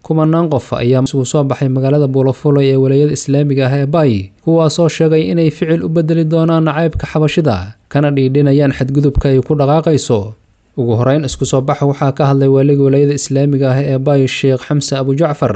kumanaan qof ayaa isugu soo baxay magaalada buulafulay ee walayada islaamiga ah ee baay kuwaasoo sheegay inay ficil u bedeli doonaan nacaybka xabashida kana dhiidhinayaan xadgudubka ay ku dhaqaaqayso ugu horeyn isku soo baxa waxaa ka hadlay waaliga walayada islaamiga ah ee baay sheekh xamse abujacfar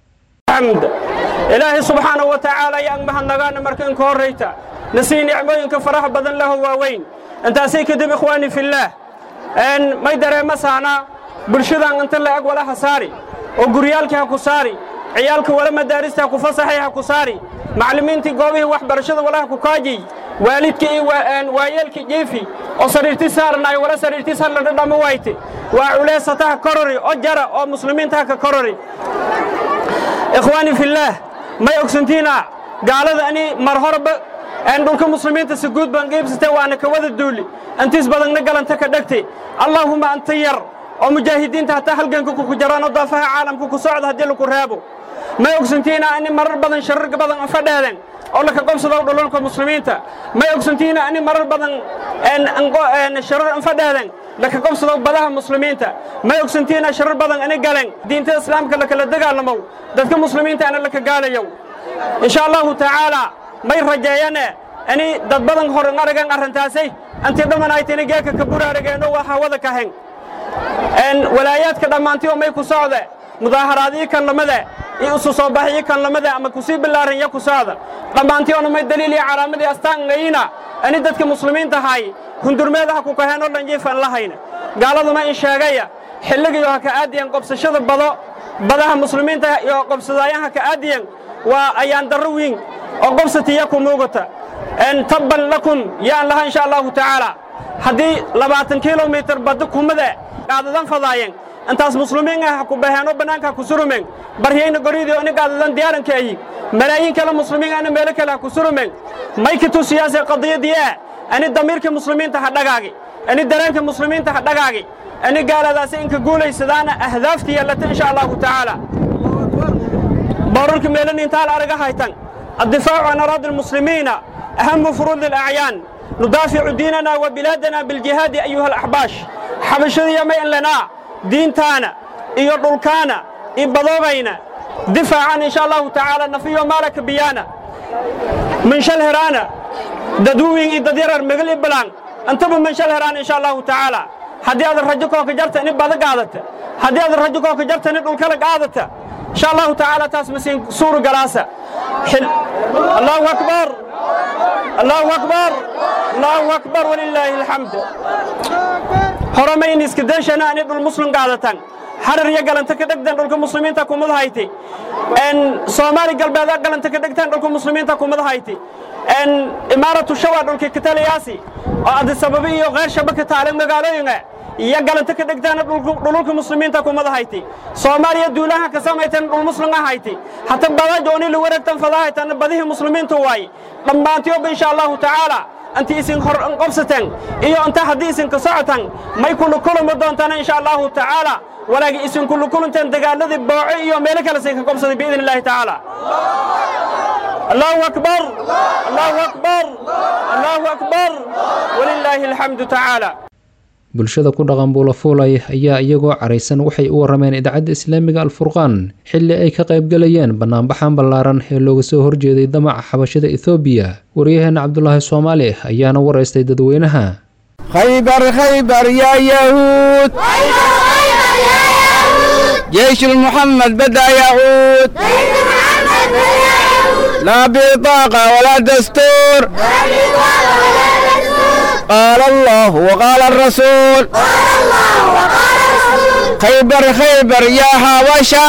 ilaahay subxaanahu wa tacaala ayaan mahadnagaana marka inka horrayta nasii nicmooyinka faraha badan laho waaweyn intaasay kadib ikhwaani fillaah may dareema saana bulshadan inta la'eg wala ha saari oo guryaalkii ha ku saari ciyaalka wala madaarista ha ku fasaxay ha ku saari macallimiintii goobihii waxbarashada wala ha ku kaajiy waalidkii iyo waayeelkii jiifi oo sariirti saarnaay wala sariirti sarladha dhamma wayte waa culeysata ha korori oo jara oo muslimiinta ha ka korori ikhwaani fillaah may ogsantiina gaalada ani mar horeba dhulka muslimiinta si guud baan qiibsatay waana ka wada duuli intiis badanna galanta ka dhegtay allaahumma anta yar oo mujaahidiinta hataa halganka kuku jaraan oo daafaha caalamka ku socda haddii laku reebo may ogsantiina ani marar badan sharar badan aan fadheeden oo laka qobsado dhulalka muslimiinta may ogsantiina ani marar badan sharar aan fadheeden laka qobsado badaha muslimiinta may ogsantiina sharar badan ani galen diinta islaamka lakala dagaalamow dadka muslimiinta ana laka gaalayow insha allahu tacaala may rajeeyane ani dad badan horan aragan arrintaasay antii dhammanaytini geeka ka buraarageenno waa hawada ka hen walaayaadka dhammaantiyo may ku socde mudaaharaadii kan lamade iyo isu soo baxii kan lamade ama kusii bilaaran ya ku socda dhammaantiyoona may daliil iyo calaamadii astaangayina ani dadka muslimiinta hay hundurmeedaha ku kaheenoo dhan jiifan lahayna gaaladuma in sheegaya xilligiyo ha ka aadiyan qobsashada bado badaha muslimiinta iyo qobsadaayan ha ka aadiyan waa ayaan darro wiin oo qobsatiya ku muugata tabban lakum yaan laha insha allahu tacaala haddii labaatan kilomitir badda kumade qaadadan fadaayeen intaas muslimiin ah ku baheenoo bannaanka ku surumeen baryayna goridii ini qaadadan diyaarankeeyi malaayiin kale muslimiin ana meelo kale ha ku surumeen maykitu siyaasee qadiyadii ah ani damiirka muslimiinta ha dhagaagi ani dareenka muslimiinta ha dhagaagi ani gaaladaasi inka guulaysadaana ahdaafti yeelata insha allahu tacaala boorarka meelani intaal araga haytan addifaacu can araadi almuslimiina ahamu furuudi alacyaan nudaaficu diinana wa bilaadana biljihaadi ayuha alaxbaash xabashadiya may in lanaa diintaana iyo dhulkaana iyo badoobayna difaacan insha allahu tacaala nafiyo maalaka biyaana minshal heraana dadwuwin iyo dadyarar megal i balaan intaba minshal heraana insha allahu tacaala haddii aad rajo kooka jarta ini bada qaadata haddii aad rajo kooka jarta ini dhulkala qaadata insha allahu tacaala taas masiin suuru galaasa allahu akbar allahu akbar allahu akbar walilaahi alxamd horamayni iska deeshana ani dhul muslim qaadatan harar iyo galanta ka dhegtan dhulka muslimiinta kumad hayti soomaali galbeeda galanta ka dhegtan dhulka muslimiinta kumad hayti imaaratu shawa dhulka kataliyaasi oo adisababi iyo qeyr shaba ka taalan magaalooyinga iyo galanta ka dhegtaana dhululka muslimiinta kumada hayti soomaaliya duulaha ka samaytan dhul muslimga hayti hata badaaj ooni la wareegtan fadahaytan badihii muslimiinta waay dhammaantiyoba insha allahu tacaala inti isin hor qabsateen iyo inta haddii isinka socotan may kula kulami doontaan insha allahu tacaala walaagi isin kula kulanteen dagaaladii booco iyo meelo kale sin ka qabsaday biidn illahi tacaala allahu akbar allahu akbar allahu akbar walilaahi alxamdu tacaala bulshada ku dhaqan buulafuulay ayaa iyagoo caraysan waxay u warrameen idaacadda islaamiga alfurqaan xilli ay ka qaybgalayeen bannaanbaxan ballaaran ee looga soo horjeeday damaca xabashada ethoobiya waryaheena cabdulaahi soomaali ayaana waraystay dadweynaha khaybar khaybar yaa yahuud جيش محمد بدأ يعود لا بطاقة ولا دستور قال الله وقال الرسول خيبر خيبر يا حبشة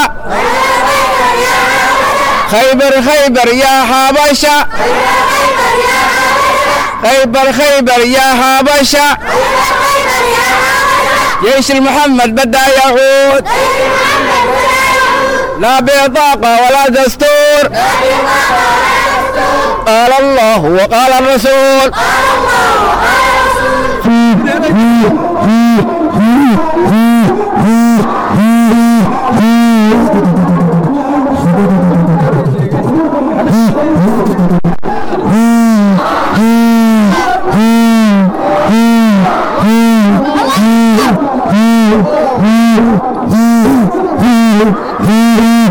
خيبر خيبر يا حبشة خيبر خيبر يا حبشة جيش المحمد بدأ يعود لا بطاقة ولا دستور قال الله وقال الرسول Mm-hmm.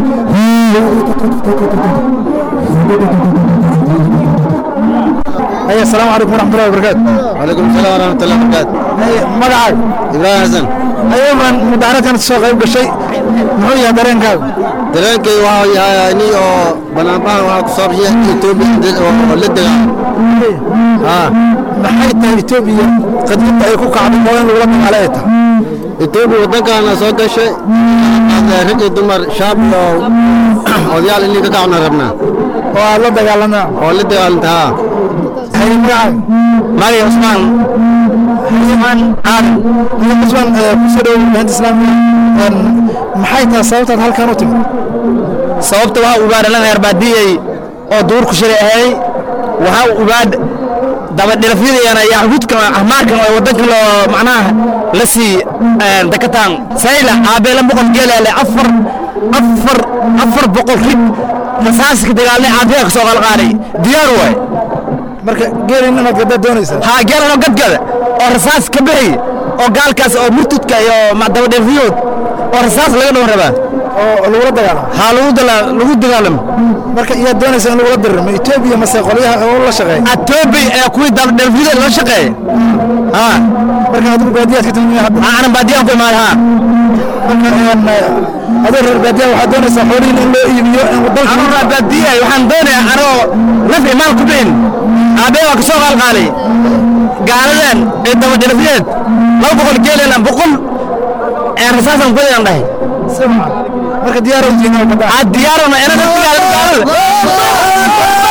أي السلام عليكم ورحمة الله وبركاته وعليكم السلام ورحمة الله وبركاته أي مقعد إبراهيم حسن أيضا مدارة سوق يبقى شيء محوية دارين كاو dareenkay waxaa yahay ani oo banaanbahan waxaa ku saabsan yahay etoobiya oo la degaa haa maxay tahay Ethiopia qadinta ay ku kacday oo in lagula dagaalay tahay etoobiya waddankaana soo gashay rag iyo dumar shaab iyo odayaal inay ka kacna rabnaa oo la dagaalana oo la dagaalanta haa hay magacay magay cusmaan Usman Aadan Usman ku soo dhaw banta islaamka maxay tahay sababtaad halkan u timid sababta waxaa ugaadha la reer baadiyey oo duurku shilay ahay waxaa ugaadh dabadhilafyadayana iyo xudka ahmaarkan oo waddankan loo macnaha la sii dakataan sayla aabeela boqol geelaale afar afar afar boqol rig rasaaska dagaalnay aabeya ka soo qalqaaday diyaar waay marka geelin inaad gadda doonaysaa haa geelanoo gadgada oo rasaas ka bixi oo gaalkaas oo murtudka iyo dabadhilafyadood oo rasaas laga dhawan rabaa oo lagula dagaalamo haa lagu dala- lagu dagaalamo marka iyaad doonaysaa in lagula diriro ma Ethiopia mase qolyaha oo la shaqeeya atoobi ee kuwii dabadhilafyada la shaqeeya haa marka adigu baadiyaad ka timid hadda aanan baadiyaan ku imaada haa marka adoo reer baadiyaha waxaad doonaysaa xoolihiin in loo iibiyo in dalka anoo baadiyay waxaan doonayaa anoo naf imaal ku bixin aabee waa ka soo qaalqaalay gaaladan ee dabadhilafyeed laba boqol geelena boqol ee rasaasan kudayaan dhahay marka diyaar u tihiin oo gadda aa diyaarona ina gaalada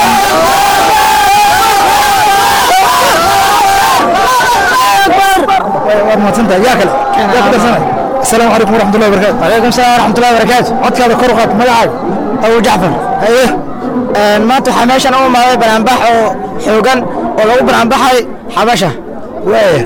waad mahadsantahay yaa kale yaa ku darsanay asalaamu calaykum waraxmatullahi wabarakaatu calaykum salaam waraxmatullahi wabarakaatu codkaada kor u qaad magacaaga abu jacfar haye maanta waxaa meeshan u imaaday banaanbax oo xoogan oo lagu banaanbaxay xabasha waaya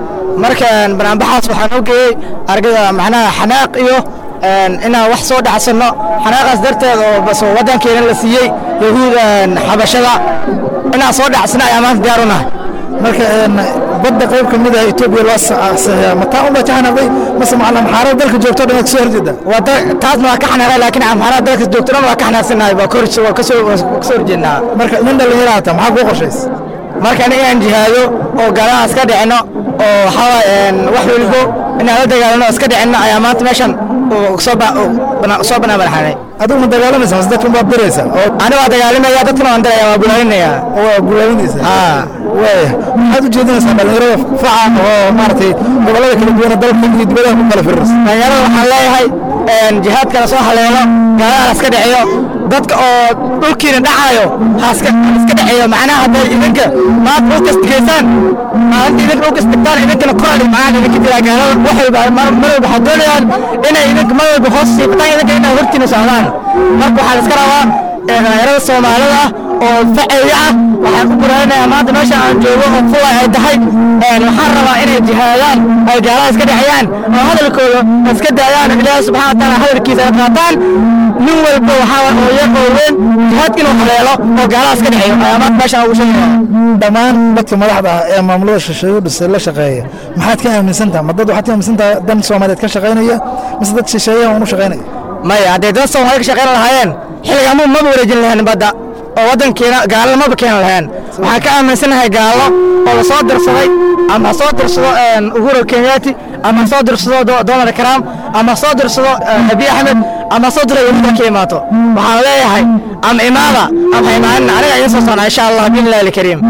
markaan banaanbaxaas waxaan u geeyey argada macnaha xanaaq iyo inaan wax soo dhacsanno xanaaqaas darteed oo bas oo waddankeena la siiyey yahuudan xabashada inaan soo dhacsano ayaa maanta diyaar u nahay marka badda qayb ka mid ah Ethiopia loo saxiyaa mataa uma tahanabay mase macallam xaarar dalka joogto dhan ka soo horjeeda wada taasna waa ka xanaaqay laakiin amxaarada dalka joogtana waa ka xanaaqsanahay waa kor waa ka soo waa ka soo horjeednaa marka nin dhalinyaro hata maxaa kuu qorshays marka aniga aan jihaado oo gaaladaas ka dhicino oo waxaa waaye wax walbo inaan la dagaalano oo iska dhicinno ayaa maanta meeshan uu soo ba uu bana- soo banaan banaanay adigu ma dagaalamaysa mase dadku baad diraysa oo ani waa dagaalamaya dadkana waan diraya waa bulaalinaya oo waa gulaalinaysa haa waaya maxaad u jeedinaysaa dhalinyarada faca oo maaragtay gobollada kala duwan ee dalka iyo dibadaha ku kala firirsa dhalinyarada waxaan leeyahay jihaadkana soo haleelo gaalada iska dhiciyo dadka oo dhulkiina dhacayo ha iska iska dhiciyo macnaha hadday idinka maanta dhulka istigeysaan maalinta idinka dhulka istigtaan idinkana koraali macnaha idinka jiraa gaalada wax walba mar mar walba waxaa doonayaan inay idinka mar walba hoos siibataan idinka inay hortiina socdaan marka waxaa la iska rabaa ee dhalinyarada soomaalida ah oo faceeya ah waxaan ku buraarinayaa maanta meesha aan joogo oo fuwa ay tahay een waxaan rabaa inay jihaadaan ay gaalaha iska dhexiyaan oo hadalkooda iska daayaan ilaahi subxaana wataala hadalkiisa ay qaataan nin walba waxaa wa- oo yar oo weyn jihaadkiina uu haleelo oo gaalaha iska dhexeeyo ayaa maanta meeshaan ugu sheegaya dhammaan dadka madaxda ah ee maamulada shisheeye dhisay la shaqeeya maxaad ka aaminsan tahay ma dad waxaad ka aaminsan tahay dan soomaaliyeed ka shaqaynaya mise dad shisheeyaha uun u shaqaynaya maya hadday dad soomaali ka shaqayn lahaayeen xilliga ma maba wareejin lahayn badda oo waddankeena gaalo maba keeni lahayn waxaan ka aaminsanahay gaalo oo la soo dirsaday ama ha soo dirsado een, uhuru kenyaati ama ha soo dirsado Do- donald trump ama ha soo dirsado eh, abiy axmed ama ha soo diro yahuuda ka imaato waxaan leeyahay ama imaada ama ha imaanin aniga idiin soo socnaa insha allah biillahi alkariim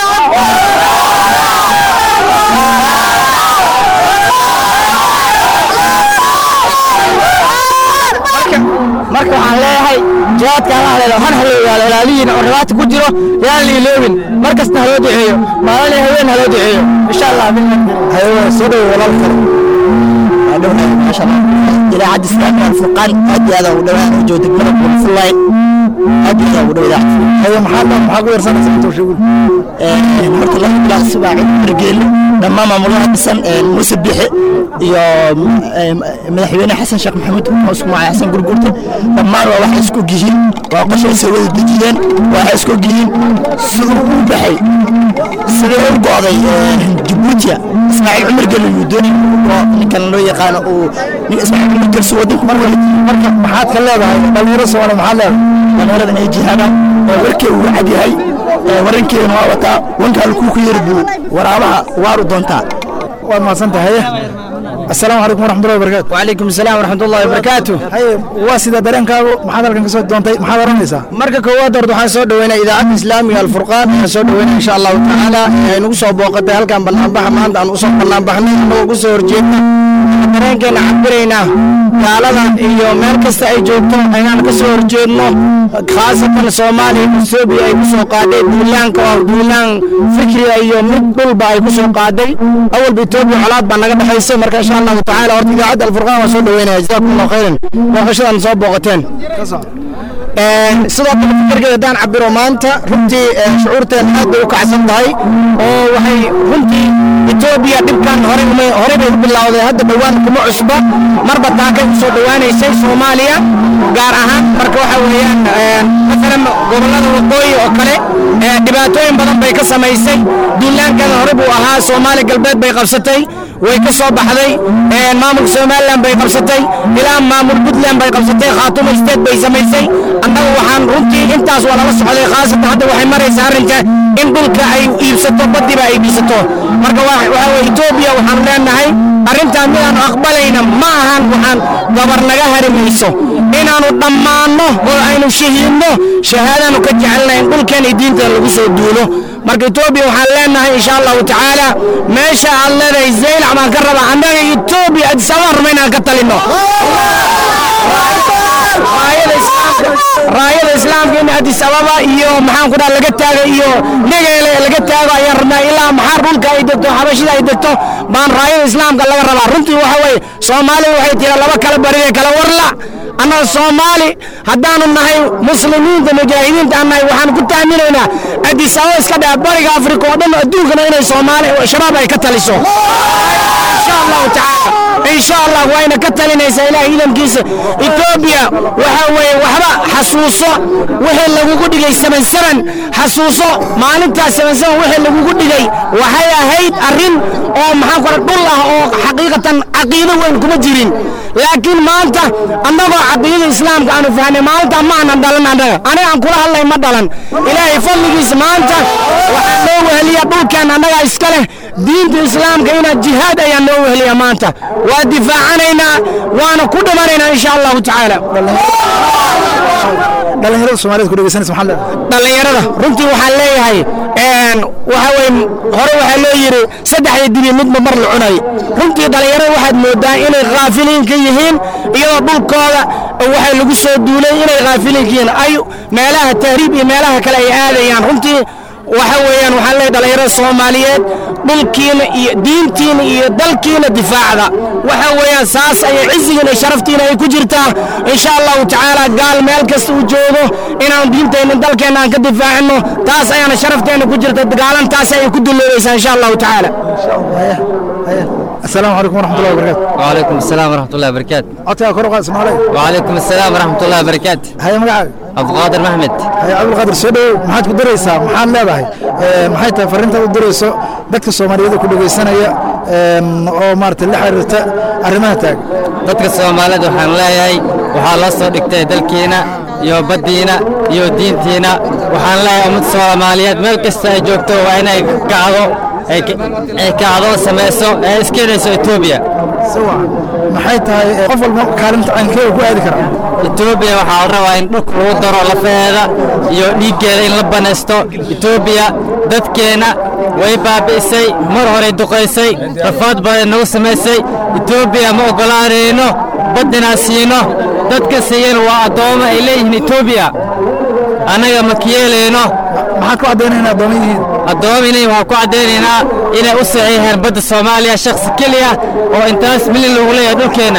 marka marka waxaan leeyahay jihaadka hala haleelo han haloogaalo ilaalihiina oo dhibaata ku jiro yaan liiloobin mar kasta haloo duceeyo maalin iyo haween haloo duceeyo insha allah haye soo dhow walaal kale idaacadda islaamka alfurqaan aad iyo aad ugu dhawaan u joogta garab fulay aad iyo aad ugu dhaw idaacadda haye maxaad maxaa ku yarsanaysa intuu sheegul horta laga bilaabo subaa cid margeeli dhammaan maamulaha dhisan muuse bixe iyo eh, madaxweyne xasan sheekh maxamuud oo isku magacay xasan gurgurta dhammaan waa waxay isku gihiin waa qorshay soo wada dejiyeen waxay isku gihiin siduu u baxay sidii u go'day eh, jabuutiya ismaaciil cumar geli uu doonay oo ninkan loo yaqaano uu nin ismaaciil cumar gelsi wadanku mar wali marka maxaad ka leedahay dhalinyaro soomaaliya maxaad leedahay dhalinyarada ay jihaadaan oo warkee uu cad yahay warankeedana waa wataa wankaa lakuu ku yiri buu waraabaha waaru doontaa waad mahadsan tahay asalaamu calaykum waraxmatullahi wabarakaatu وعليكم السلام ورحمة الله وبركاته haye waa sida dareenkaagu maxaad halkan ka soo doontay maxaad oranaysaa marka koowaad horta waxaan soo dhaweynaa idaacadda islaamiga alfurqaan waxaan soo dhaweynaa insha allahu tacaala ay nagu soo booqatay halkan banaanbaxa maanta aan usoo banaanbaxnay anagoo ku soo horjeedna dareenkeena cabiraynaa gaalada iyo meel kasta ay joogto ayaan ka soo horjeedno khaasatan soomaaliya etoobiya ay ku soo qaaday duulaanka oo duulaan fikriga iyo mid dhulba ay ku soo qaaday awalba etoobiya colaad baa naga dhexaysay marka insha allahu tacaala horta idaacadda alfurqaan waan soo dhaweynaya jazakum allahu khayran booqashadan soo booqateen sidoo kale fikirkeeda haddaan cabiro maanta runtii shucuurteen aad bay u kacsan tahay oo waxay runtii etoobiya dhibkan horey uma horey bay u bilowday hadda dhowaan kuma cusba marba taakay u soo dhowaanaysay soomaaliya gaar ahaan marka waxa weeyaan masalan gobollada waqooyi oo kale dhibaatooyin badan bay ka samaysay duulaankeeda hore buu ahaa soomaali galbeed bay qabsatay way ka soo baxday maamulka somalilan bay qabsatay ilaa maamul puntland bay qabsatay khaatumo state bay samaysay annagu waxaan runtii intaas waa lala socday khaasatan hadda waxay maraysaa arrinka in dhulka ay iibsato badiba ay iibsato marka waxa weye etoobiya waxaan leenahay arrintan midaanu aqbalayna ma ahan waxaan gabar naga hari mayso inaanu dhammaanno oo aynu shahiidno shahaadaanu ka jecelnahay in dhulkeen iyo diinteena lagu soo duulo marka etoobiya waxaan leenahay insha allahu tacaala meesha aad leedahay zaylac baan ka rabaa annaga etoobiya adisababa ruma inaan ka talinno raayada islaamka in addis ababa iyo maxaan ku dhaha laga taago iyo negeele laga taago ayaan rabnaa ilaa maxaa dhulka ay degto xabashida ay degto baan raayada islaamka laga rabaa runtii waxa weeye soomaaliya waxay tira laba kala baride kala warla annaga soomaali haddaanu nahay muslimiinta mujaahidiinta aan nahay waxaan ku taaminaynaa addis ababa iska dhaha bariga afrika oo dhan adduunkana inay soomaali shabaab ay ka taliso insha allahu tacaala insha allah wayna ka talinaysaa ilaah ciidankiisa etoobiya waxa weeye waxba xasuuso wixii lagugu dhigay seven seven xasuuso maalintaas seven seven wixii lagugu dhigay waxay ahayd arrin oo maxaan ku dhul ah oo xaqiiqatan caqiido weyn kuma jirin laakiin maanta annagoo caqiidada islaamka aanu fahnay maalinta ma aanan dhalan annaga aniga aan kula hadlay ma dhalan ilaahay fadligiisa maanta waxaa noo weheliya dhulkan annagaa iska leh diinta islaamka inaad jihaad ayaa noo weheliya maanta waa difaacanaynaa waana ku dhimanaynaa insha allahu tacaala dhalinyarada soomaaliyed ku dhegeysanaysa maxaad leedahay dhallinyarada runtii waxaan leeyahay waxa weye hore waxaa loo yidhi saddexda dibi midba mar la cunay runtii dhallinyarada waxaad moodaa inay khaafiliin ka yihiin iyadoo dhulkooda waxay lagu soo duulay inay khaafiliin ka yihiin ay meelaha tahriib iyo meelaha kale ay aadayaan runtii waxa weeyaan waxaan leeyahay dhallinyarada soomaaliyeed dhulkiina iyo diintiina iyo dalkiina difaacda waxa weeyaan saas ayay cizigiina iyo sharaftiina ay ku jirtaa insha allahu tacaala gaal meel kasta uu joogo inaan diinteenna dalkeenna aan ka difaacino taas ayaana sharafteenna ku jirta gaalan taas ayay ku dulloobaysaa insha allahu tacaala asalaamu calaykum waraxmatullahi wabarakaatu وعليكم السلام ورحمة الله وبركاته codkaa kor u qaad soomaaliya وعليكم السلام ورحمة الله وبركاته haye magacaaga عبد القادر محمد haye cabdulqaadir soo dhowow maxaad ku diraysaa maxaad leedahay maxay tahay farriintaad u dirayso dadka soomaaliyeed ku dhegeysanaya oo maaragtay la xiriirta arrimaha taag dadka Soomaalida waxaan leeyahay waxaa loo soo dhigtay dalkiina iyo baddiina iyo diintiina waxaan leeyahay ummad Soomaaliyeed meel kasta ay joogto waa inay kacdo ay ay kacdo samayso ee iskeedayso Ethiopia sawa maxay tahay qof walba kaalinta caynkee ku aadi karaa Ethiopia waxaa la rabaa in dhulka lagu daro lafeeda iyo dhiiggeeda in la banaysto Ethiopia dadkeena way baabi'isay mar hore duqaysay rafaad badan nagu samaysay Ethiopia ma ogolaanayno baddinaa siino dadka siiyeen waa addoommo ay leeyihiin Ethiopia annaga ma kiyeelayno maxaad ku caddaynaya in addoomo yihiin addoominay waxaan ku caddaynaynaa inay u saxiixeen badda Soomaaliya shakhsi keliya oo intaas milyan lagu leeyahay dhulkeena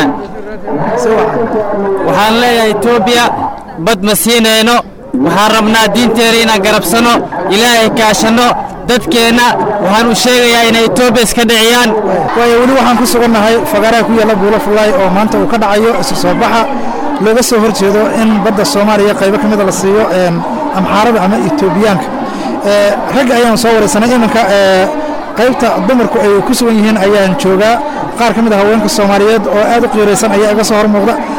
waxaan leeyahay Ethiopia bad ma siinayno waxaan rabnaa diinteena inaan garabsano ilaahay kaashano dadkeenna waxaan u sheegayaa inay Ethiopia iska dhiciyaan waayo weli waxaan ku sugannahay fagaaraha ku yaalla buulo fullaay oo maanta uu ka dhacayo isu soo baxa looga soo hor jeedo in badda soomaaliya qaybo ka mida la siiyo amxaarada ama etoobiyaanka ragga ayaan soo waraysanay iminka qaybta dumarku ay ku sugan yihiin ayaan joogaa qaar ka mid a haweenka soomaaliyeed oo aad u qiiraysan ayaa iga soo hor muuqda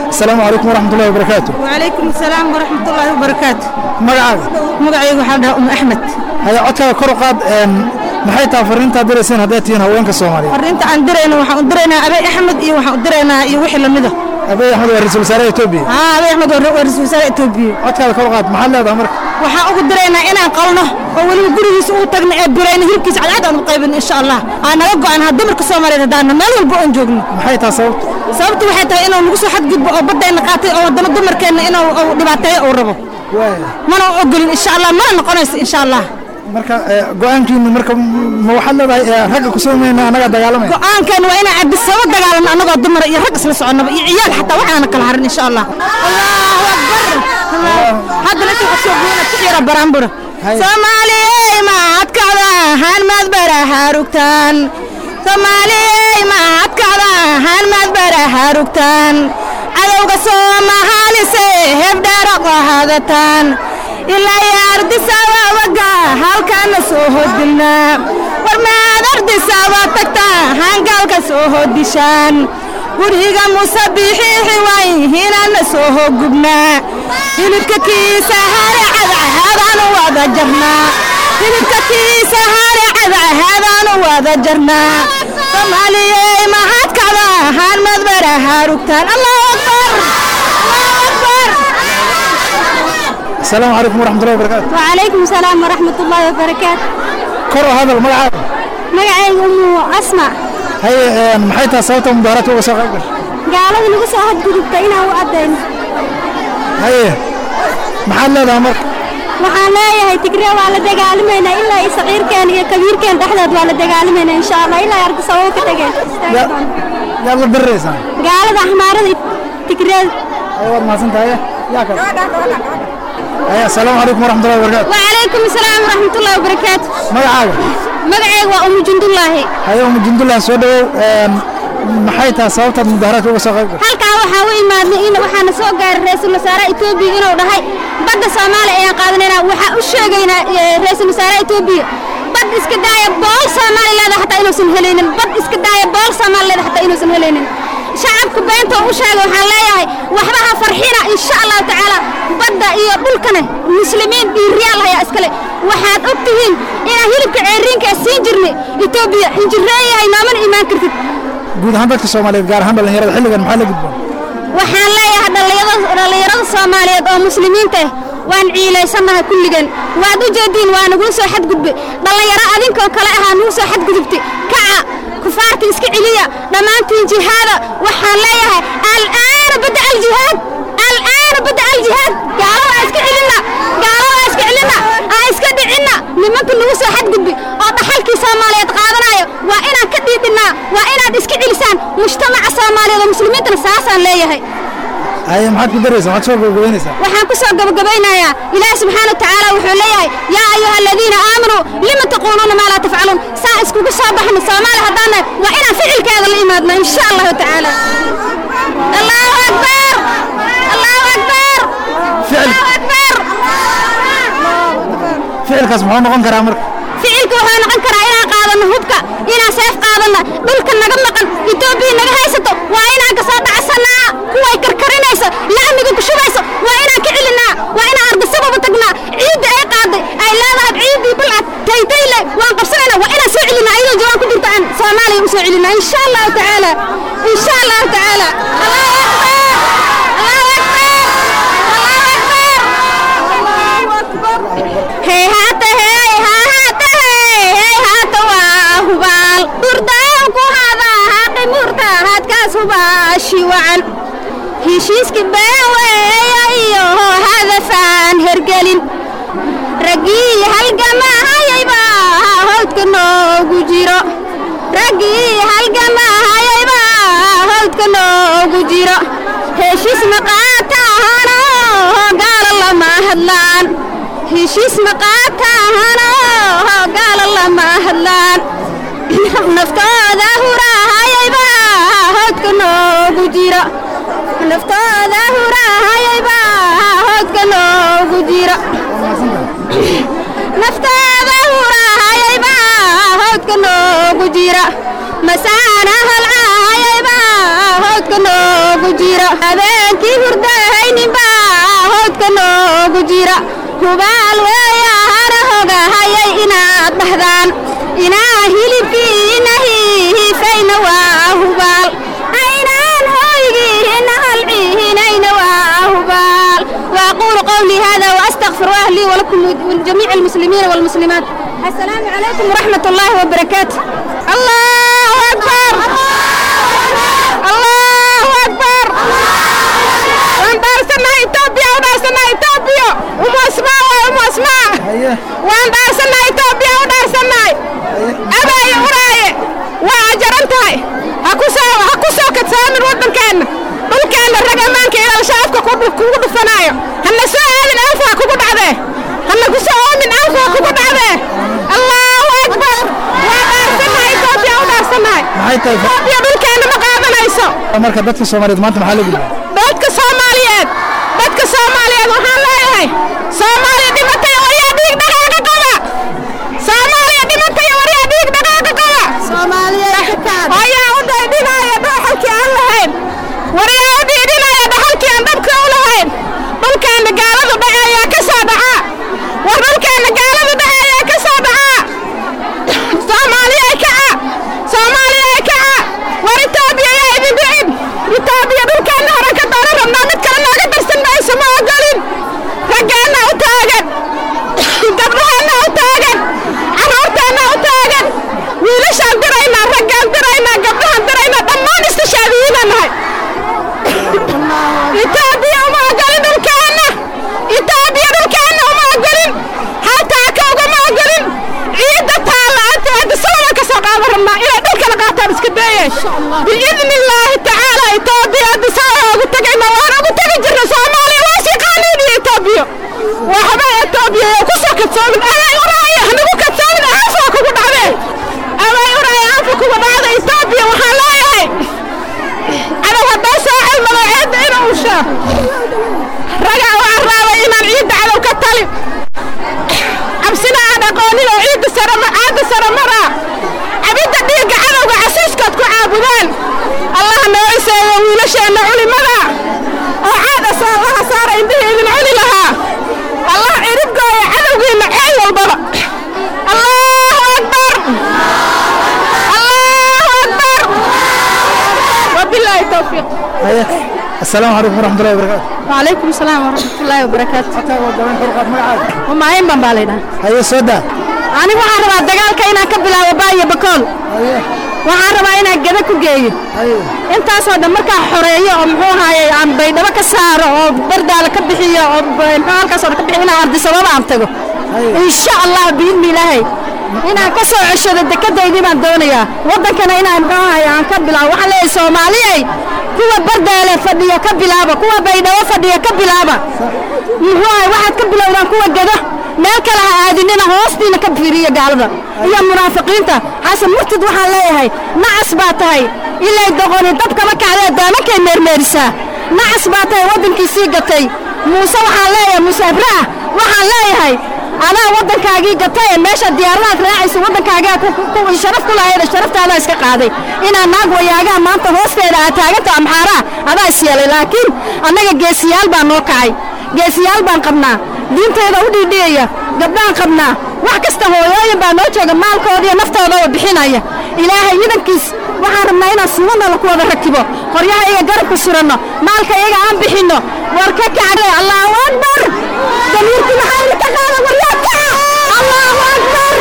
asalaamu calaykum waraxmatullahi wabarakaatu وعليكم السلام ورحمة الله وبركاته magacaaga مقعي وحدها أم أحمد haya codkaaga kor u qaad een, maxay tahay fariintaa dirayseen haddaad tihiin haweenka soomaaliyeed فرنت عن درينا وحن درينا أبي أحمد إيه وحن درينا يوحي لمده abiy axmed waa ra-iisul wasaaraha etoobiya ها أبي أحمد ورئيس وزراء إثيوبيا codkaaga kor u qaad maxaad leedahay marka waxaan ugu diraynaa inaan qalno oo weliba gurigiisa uu tagno ee birayno hilibkiisa cadcad aan u qaybin insha allah aa naga go-an ha dumarka soomaaliyeed haddaana meel walba oon joogno maxay tahay sababta sababtu waxay tahay inuu nagu soo xadgudbo oo baddayna qaatay oo waddamo dumarkeenna inuu uu dhibaateeyo uu rabo waaya mana ogolin insha allah mana noqonayso insha allah marka ee, go-aankiinu marka ma waxaad leedahay ee, ragga ku soomayna annagaa dagaalamaya go-aankan waa inaan cabisaba dagaalano annagoo dumar iyo rag isla soconnaba iyo ciyaal xataa waxaana kala harin insha allah allahu akbar haddana inta waxaa soo goyna ku yara baraanbura soomaaliyey maadkacda hanmad bara harugtaan soomaaliyey maadkacda hanmad bara harugtaan cadowga soomahaalise hebdhaara qahadataan ilaa iyo ardisaba waga halkaana soo hodilnaa war maad ardisaba tagtaa hangaalka soo hodishaan guriga musabixiixi way hinaana soo hogubnaa hilibka kiisa hare cadcahadaanu wada jarnaa hilibka kiisa hare cadcahadaanu wada jarnaa soomaaliyey mahadkacda hanmad bara harugtaan allahu akbar allahu akbar asalaamu calaykum waraxmatullahi wabarakaatu وعليكم السلام ورحمة الله وبركاته kor u hadal magacaaga مقعي أم أسمع haye een, maxay tahay sababta mudaaharaadka uga soo qayb gashay قالوا لي قصة هاد قدبت إنا وأدين haye maxaad leedahay marka waxaan leeyahay tigre waa la dagaalamayna ilaa iyo saqiirkeen iyo kabiirkeen dhexdood waa la dagaalamayna insha allah ilaa arda sababo ka tageen Ya- yaad la diriraysaan gaalada axmaarada iyo tigreed haye waad mahadsan tahay yaa kale haye asalaamu calaykum waraxmatullahi wabarakaatu وعليكم السلام ورحمة الله وبركاته magacaaga مقعي وأم جند الله haye umu jundullah soo dhawow een, maxay tahay sababtaad mudaaharaadka uga soo qayb gashay halkaa waxaa u imaadnay in waxaana soo gaaray ra-iisul wasaaraha etoobiya inuu dhahay badda soomaaliya ayaan qaadanaynaa waxaa u sheegaynaa eh, ra-iisul wasaaraha etoobiya bad iska daaya bool soomaali leeda xataa inuusan helaynin bad iska daaya bool soomaali leeda xataa inuusan helaynin shacabka beenta oo u sheegay waxaan leeyahay waxba ha farxina insha allahu tacaala badda iyo dhulkana muslimiin dhiiriyaal hayaa iskale waxaad og tihiin inaan hilibka ceeriinka siin jirnay etoobiya injireeyahay noomana imaan kartid guud ahaan dadka soomaaliyeed gaar ahaan dhallinyarada xilligan maxaa la gudboon waxaan leeyahay dhallinyarada dhallinyarada soomaaliyeed oo muslimiinta ah waan ciilaysannahay kulligan waad u jeediin waa nagula soo xadgudbay dhallinyaro adinkoo kale ahaa nagu soo xadgudubtay kaca kufaarta iska celiya dhammaantiin jihaada waxaan leeyahay al'aana bada aljihaad al'aana bada aljihaad gaalada aa iska celinna gaalada aa iska celinna aa iska dhicinna nimanka nagu soo xadgudbay oo dhaxalkii soomaaliyeed qaadanayo waa inaan ka dhiidhinnaa waa inaad iska celisaan mujtamaca soomaaliyeed oo muslimiintana saasaan leeyahay haye maxaad ku daraysaan waxaad soo gabagabaynaysaa waxaan ku soo gabagabaynayaa ilaahi subxaana wa tacaala wuxuu leeyahay yaa ayuha aladiina aamanuu lima taquuluuna maa laa tafcaluun saa iskugu soo baxno soomaali haddaan nahay waa inaan ficilkeeda la imaadno insha allahu tacaala allahu akbar allahu akbar Ficil. allahu akbar ficilkaas muxuu noqon karaa marka ficilka wuxuu noqon karaa inaan qaadano hubka inaan seef qaadana dhulka naga maqan etoobiya naga haysato waa inaan ka soo dhacsanaa kuway karkarinayso laamiga ku shubayso waa inaan ka celinaa waa inaan ardasababa tagnaa ciidda ay qaaday ay leedahay ciiddii balcad taytayle waan qabsanaynaa waa inaan soo celinaa iyadoo jawaan ku jirto aan soomaaliya u soo celinaa insha allahu tacaala insha allahu tacaala allahu akbar allahu akbar allahu akbar hey haata hey ha haata hey hey haata waa hubaal hurdaan ku hada haqi murta hadkaas hubaashi wacan heshiiski baaweeya iyo hadafaan hergelin raggii halgamahayayba hawdka noogu jiro raggii halgamahayayba hawdka noogu jiro heshiis maqaataahano gaala lama hadlaan heshiis maqaataahano gaala lama hadlaan naftooda hurahayayba hawdka noogu jiro naftooda hurahayayba hawdka noogu jiro naftaada hurahayayba hawdka noogu jira masaana halcahayayba hawdka noogu jira habeenkii hurdahayninbaa howdka noogu jira hubaal weeya hara hogahayay inaad dhahdaan inaa hilibkiina hiifayna waa hubaal aynaan hoygiina halcihinayna waa hubaal وأقول قولي هذا وأستغفر أهلي ولكم ولجميع المسلمين والمسلمات السلام عليكم ورحمة الله وبركاته الله أكبر الله أكبر وانبارسنا إثيوبيا ودارسنا إثيوبيا أم أسماء وأم أسماء وانبارسنا إثيوبيا ودارسنا أباي وراي وأجرنتهاي هكوسو هكوسو كتسامر ودن كان dhulkeena rag ammaanka ilaa shacabka kugu dhufanaayo hana soo aadin anfaa kugu dhacdee hana ku soo oomin anfaa kugu dhacdee allahu akbar waa dhaarsannahay etoobiya u dhaarsannahay maxay tahay etoobiya dhulkeena ma qaadanayso marka dadka soomaaliyeed maanta maxaa la gudbaa dadka soomaaliyeed dadka soomaaliyeed waxaan leeyahay soomaaliya dhimatay waryaa dhiig dhaqaaqa qaba soomaaliya dhimatay waryaa dhiig dhaqaaqa qaba ayaa u dhaydhinaaya dhooxalkii aan lahayn waryaa u dhiidhinaya dhaxalkii aan dhabka u lahayn dhulkeena gaaladu dhaca ayaa ka soo dhaca war dhulkeena gaaladu dhaca ayaa ka soo dhaca soomaaliya kaca soomaaliya kaca war itoobiya yaa idin dhicin itoobiya dhulkeena hore ka dooran rabnaa mid kale nooga darsan mayso ma ogolin raggeenna u taagan gabdhaheenna u taagan carruurteenna u taagan wiilashaan diraynaa raggaan diraynaa gabdhahaan diraynaa dhammaan istishaadiyiinaan nahay itoobiya uma ogolin dhulkeenna itoobiya dhulkeenna uma ogolin hataa ka ugama ogolin ciidda taalla anta hadda salama ka soo qaadan rabnaa inay dhulkana qaataan iska dayeen biidni illaahi tacaala itoobiya hadda saa ugu tagayna waan ugu tagi jirna soomaaliya waa sii qaaniin iyo itoobiya waxba itoobiya ku soo kadsoomin amay uraaye hanagu kadsoomin aanfaa kugu dhacdee amay uraaye aanfa kugu dhacda itoobiya waxaan leeyahay cadow haddoo soo cilmado ciidda inuu ushaa ragaa waxaan raabay inaan ciidda cadow ka talin cabsina aan aqoonin oo ciidda sarama caadda saramaraa cabidda dhiigga cadowga casiiskood ku caabudaan allah noo ciseeyo wiilasheenna culimada oo caada saallaha saara indhihii idin cuni lahaa allah ciribgooya cadowgiinna ceel walbaba allahu akbar allahu akbar wabilaahi towfiiq السلام عليكم ورحمة الله وبركاته وعليكم السلام ورحمة الله وبركاته ومعين بمبالينا هيا سودا أنا waxaan rabaa dagaalka inaan ka bilaabo baayo bakool waxaan rabaa inaan gada ku geeyo intaasoo dhan markaa xoreeyo oo muxuu ahaayey aan baydhabo ka saaro oo bardaala ka bixiyo oo muxuu halkaasoo dhan ka bixiyo inaan ardisababa aan tago insha allah biidni ilaahay inaan ka soo ceshado dekadaydii baan doonayaa waddankana inaan muxuu ahaye aan ka bilaabo waxaan leeyahay soomaaliyey kuwa bardaale fadhiya ka bilaaba kuwa baydhabo fadhiya ka bilaaba muxuu ahaye waxaad ka bilowdaan kuwa gado meel kale ha aadinina hoostiina ka fiiriya gaalada iyo munaafiqiinta xasan murtad waxaan leeyahay nacas baa tahay ilay doqoni dab kama kacdee daamankay meermeerisaa nacas baa tahay waddankii sii gatay muuse waxaan leeyahay muuse abraah waxaan leeyahay adaa waddankaagii gatay ee meesha diyaaradaad raacaysa waddankaagaa sharaf ku lahayd sharaftaada iska qaaday inaa naag wayaagaha maanta hoosteeda aad taaganta amxaaraha adaa is yeelay laakiin annaga geesiyaal baa noo kacay geesiyaal baan qabnaa diinteeda u dhiidhiyaya gabdhaan qabnaa wax kasta hooyooyin baa noo jooga maalkooda iyo naftoodaba bixinaya ilaahay idankiis waxaan rabnaa inaan suubanala ku wada rakibo qoryaha iyaga garabka suranno maalka iyaga aan bixinno war ka kacde allahu akbar damiirki maxaa ka qaada waryaa kaca allahu akbar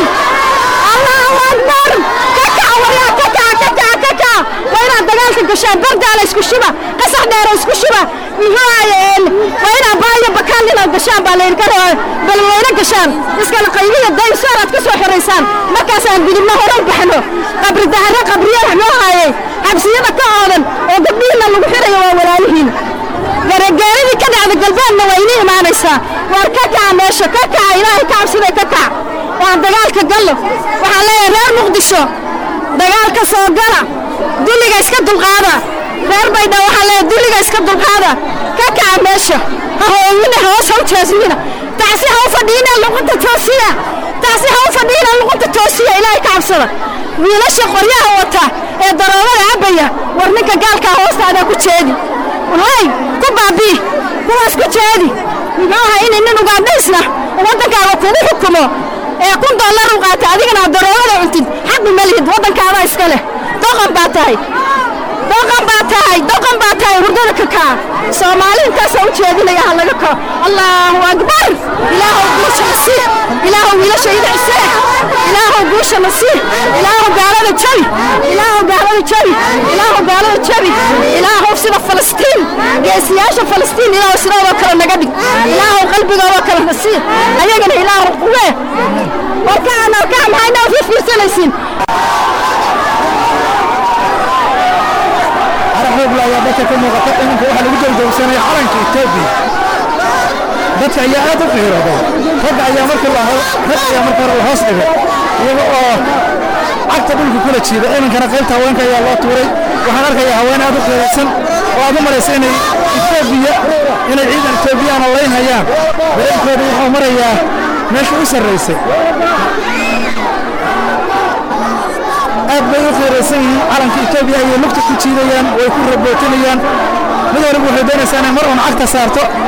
allahu akbar ka kaca waryaa ka kaca ka kaca ka kaca waa inaad dagaalka gashaan bardaala isku shuba qasax dheero isku shuba muxuu ahaye waa inaad baayo bakaan inaad gashaan baa layidhi karo balweyne gashaan iskala qaybiya daysoor aad ka soo xoraysaan markaasaan gudubno hore u baxno qabri dahare qabriye muxuu ahaye xabsiyada ka oodan oo gabdhihiina lagu xirayo waa walaalihiin garageeradii ka dhacda galbeedna waa inii imaanaysaa waar ka kaca meesha ka kaca ilaahay ka cabsiday ka kaca waan dagaalka gallo waxaan leeyahay reer muqdisho dagaalka soo gala dulliga iska dulqaada reer baydha waxaan leeyahay dulliga iska dulqaada ka kaca meesha ha hoowina hoos ha u jeesmina taasi ha u fadhiina luqunta toosiya taasi ha u fadhiina luqunta toosiya ilaahay ka cabsada wiilasha qoryaha wata ee daroobada cabaya war ninka gaalkaa hoostaadaa ku jeedi hay ku baabii kuwaas ku jeedi muxuu ahaa inay nin ugaadhaysna waddankaaga kugu xukumo ee kun dollar u qaata adigana aad daroogada cuntid xaqi ma lihid waddankaadaa iska leh doqon baa tahay doqon baa tahay doqon baa tahay hurdada ka kaa soomaali intaasoo u jeedinaya ha laga kao allahu akbar ilaahow guusha na sii ilaahow wiilashayda cisee ilaahow guusha na sii ilaahow gaalada jabi ilaahow gaalada jabi ilaahow gaalada jabi ilaahow sida falastiin geesiyaasha falastiin ilaahow sidoodoo kale naga dhig ilaahow qalbigoodoo kale na sii ayagana ilaahow quwee warkaan arkaa maxayna u fiirsanaysiin xoogla ayaa dadka ka muuqata iminka waxaa lagu jawjawsanaya calanka etoobiya dadka ayaa aad u qiirooday ragga ayaa marka rag ayaa marka hore la hoos dhigay iyaga oo cagta dhulka kula jiida iminkana qaybta haweenka ayaa loo tuuray waxaan arkayaa haween aad u qiiraysan oo aad u maraysa inay etoobiya inay ciidan etoobiyaana laynhayaan dareenkooda wuxuu marayaa meesha u sarraysay aad bay u qiiraysan yihiin calanka etoobiya ayay lugta ku jiidayaan way ku rabootinayaan mid waliba waxay doonaysaa inay mar uun cagta saarto